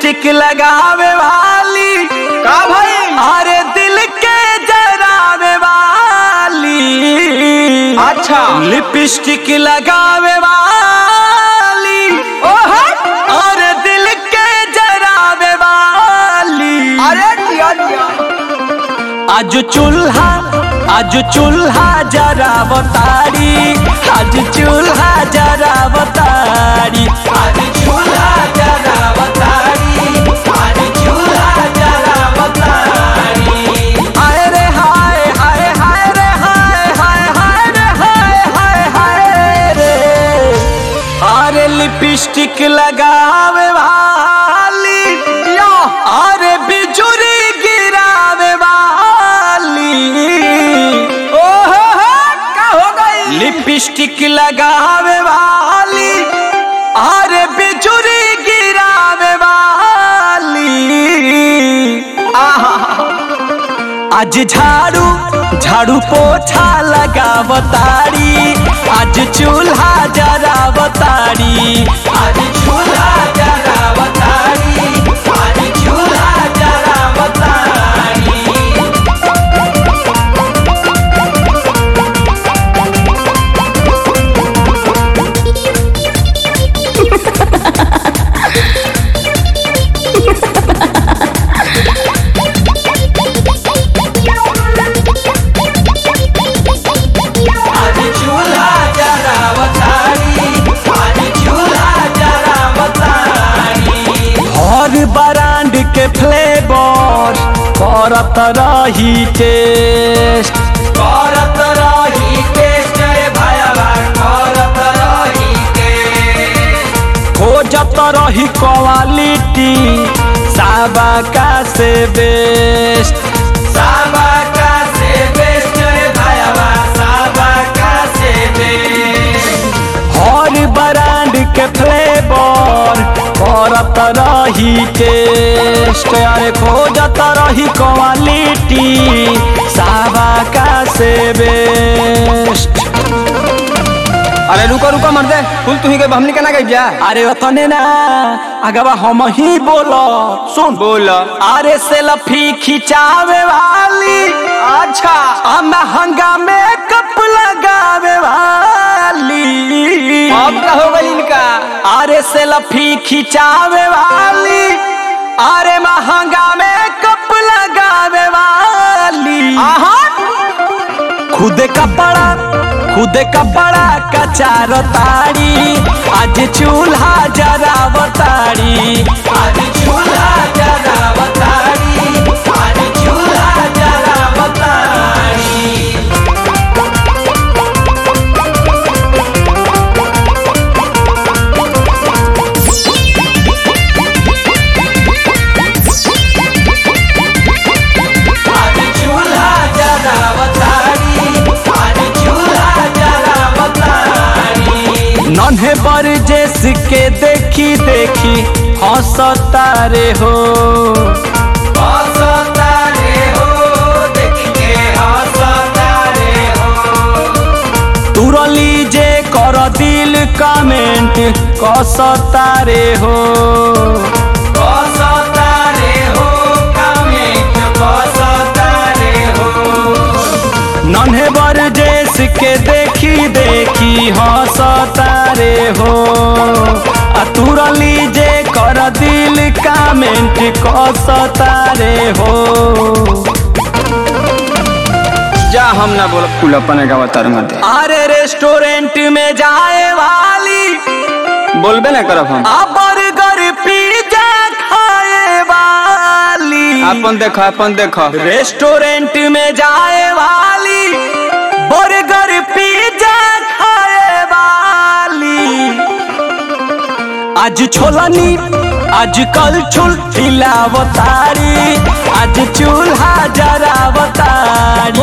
lipstick लगावे वाली का भाई अरे दिल के जरावे वाली अच्छा लिपस्टिक लगावे वाली ओहो अरे दिल के जरावे वाली अरे दिया दिया आज चूल्हा आज चूल्हा जरा बतारी आज चूल्हा जरा बतारी आज चूल्हा जरा बतारी आज चूल्हा जरा बतारी हाय रे हाय हाय हाय रे हाय हाय हाय रे हाय हाय हाय रे अरे लिपस्टिक लगावे वाली या अरे बिजुरी गिरावे वाली ओहो हो का हो गई लिपस्टिक लगावे वाली अरे बिजुरी गिरावे वाली आहा आज झाड़ू झाड़ू पोछा लगावतारी आज चूल्हा जरावतारी आज चूल्हा जरावतारी आज चूल्हा जरावतारी आज चूल्हा जरावतारी आज चूल्हा जरावतारी हर ब्रांड के फ्लेवर करत रही टेस्ट करत रही टेस्ट रे भाईवा करत रही टेस्ट खोजत रही क्वालिटी साबाका से बेस्ट साबाका से बेस्ट रे भाईवा साबाका से बेस्ट हर ब्रांड के फ्लेवर करत रही टेस्ट अरे खोजत रही क्वालिटी साबाका से बेस्ट अरे रुको रुको मर दे फूल तू ही के हमनी के ना गई जा अरे ओतने ना अगवा हम ही बोलो सुन बोल अरे सेल्फी खिंचावे वाली अच्छा आ महंगा मेकअप लगावे वाली अब का हो गई इनका अरे सेल्फी खिंचावे वाली अरे महंगा मेकअप लगावे वाली आहा खुद कपड़ा खुद कपड़ा कचार तारी आज चूल्हा जरावतारी आज चूल्हा जरावतारी आज चूल्हा जरावतारी आज चूल्हा जरावतारी आज चूल्हा जरावतारी नन्हे पर जेस के देखी देखी हंसता रे हो हंसता रे हो देख के हंसता रे हो तुरली जे कर दिल कमेंट कसता रे हो कसता रे हो कमेंट कसता रे हो नन्हे बर जेस के देखी देखी हंसता रे हो आ तुरली जे कर दिल कमेंट कसता रे हो जा हम ना बोल फूल अपने का बता मत दे अरे रेस्टोरेंट में जाए वाली बोलबे ना करब हम आ बर्गर पिज्जा खाए वाली अपन देखो अपन देखो रेस्टोरेंट में जाए वाली बर्गर पिज्जा खाए वाली आज छोलनी आज कल छुल खिलावतारी आज चूल्हा जरावतारी